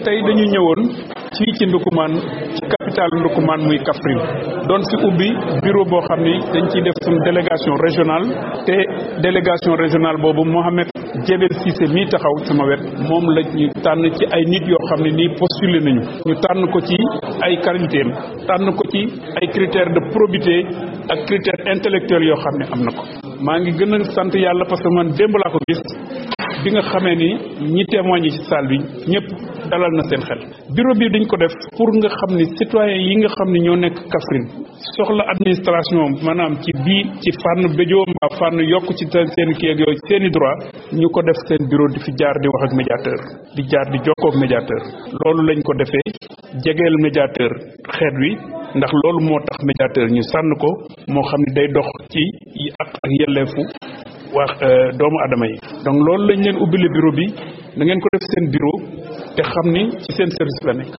tey dañu ñëwoon fii ci Ndoukoumane ci capital Ndoukoumane muy Kaffrine doon fi ubbi bureau boo xam ni dañ ciy def suñu délégation régionale te délégation régionale boobu Mohamed Jebel Cissé mii taxaw sama wet moom la ñu tànn ci ay nit yoo xam ne nii postulé nañu ñu tànn ko ci ay qualité tànn ko ci ay critères de probité ak critères intellectuels yoo xam ne am na ko maa ngi gën a sant yàlla parce que man démb laa ko gis bi nga xamee ni ñi témoigné ci salle bi ñëpp dalal na seen xel bureau bi dañ ko def pour nga xam ni citoyen yi nga xam ni ñoo nekk Kaffrine soxla administration maanaam ci bii ci fànn béjoo mbaa fànn yokk ci seen kii ak yooyu seen i droit ñu ko def seen bureau di fi jaar di wax ak médiateur di jaar di jokkoo ak médiateur loolu lañ ko defee jegeel médiateur xeet wi ndax loolu moo tax médiateur ñu sànn ko moo xam ne day dox ci ak ak yelleefu wax doomu adama yi donc loolu lañ leen ubbile bureau bi da ngeen ko def seen bureau te xam ni ci seen service la nekk